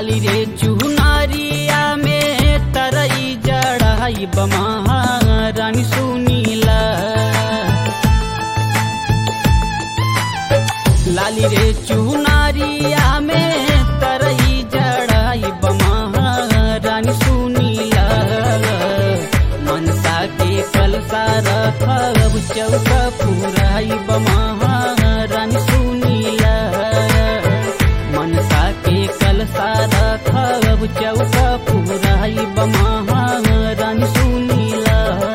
लाली रे चुनारिया में तरई जड़ाई बमा रानी सुनीला लाली रे चुनारिया में तरई जड़ाई बमा रानी सुनीला मनसा के कलसा रखब चौका पुराई बमा रानी सुनीला मनसा के कलसा रखब चौका पुराई बमा रानी सुनीला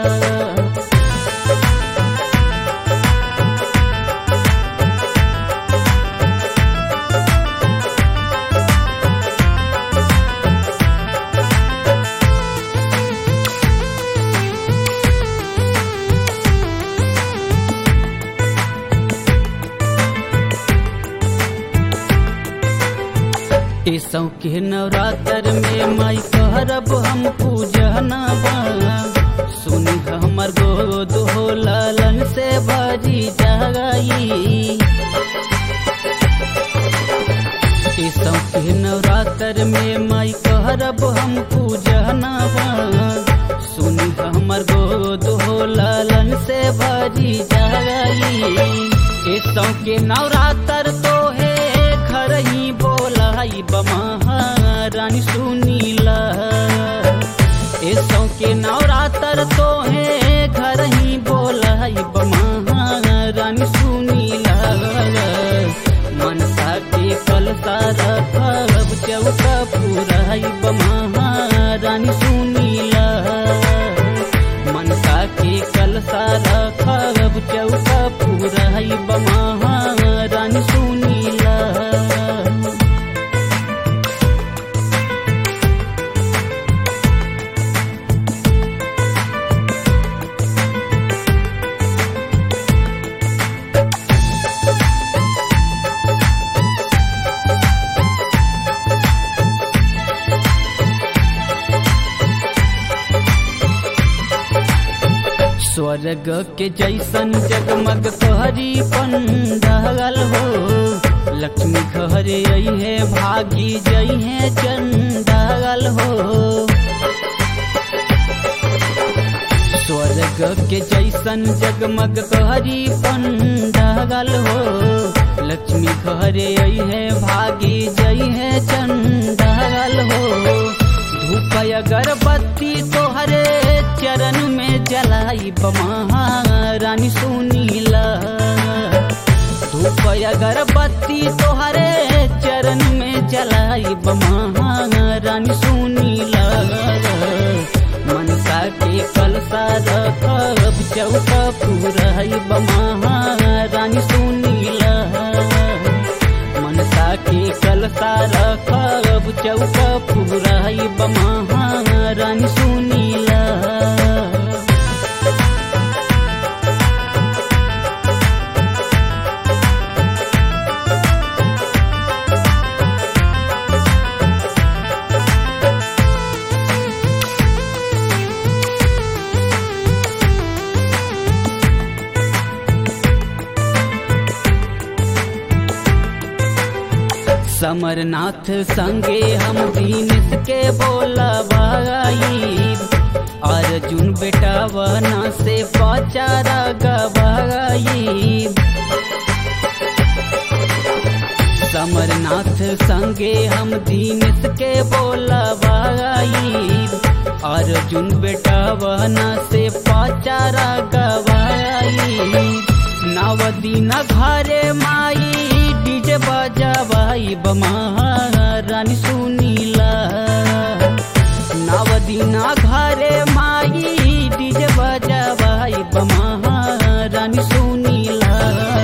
ईसौ के नवरात्र में माई करब हम पूजनवा सुनी हमर गोद हो लालन से बाजी जाई ईसौ के नवरात्र में माई करब हम पूजनवा सुनी हमर गोद हो लालन से बाजी जाई ईसौ के नवरात्र तो है घर ही बोलाई बमा रानी सुनीला ऐसो के नवरात्र तो है घर ही बोलाई बमा रानी सुनीला मनसा के कलसा रखब चौका पुराई बमा रानी सुनीला मनसा के कलसा रखब चौका पुराई बमा रानी सुनीला स्वर्ग के जैसन जगमग तोहरी पंडाल हो लक्ष्मी घर आई है भागी जई है चंडाल हो स्वर्ग के जैसन जगमग तोहरी पंडाल हो लक्ष्मी घर आई है भागी जई है चंडाल हो धूप अगरबत्ती तोहरे चरण में जलाई बमा रानी सुनीला धूप अगरबत्ती तोहरे चरण में जलाई बमा रानी सुनीला मनसा के कलसा रखब चौका पुराई बमा रानी सुनीला मनसा के कलसा रखब चौका पुराई बमा रानी सुनीला समरनाथ संगे हम दीनेश के बोला भाई अर्जुन बेटा वना से पचारा गवाई समरनाथ संगे हम दीनेश के बोला भाई अर्जुन बेटा वना से पचारा गवाई नवदीन घरे माई डीजे बजावाई बमा रानी सुनीला नवदीना घरे माई डीजे बजावाई बमा रानी सुनीला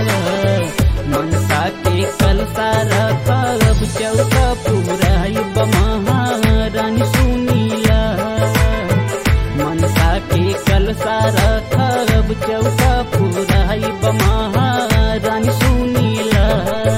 मनसा के कलसा रखब चौका पुराई बमा रानी सुनीला मनसा के कलसा रखब चौका पुराई बमा रानी सुनीला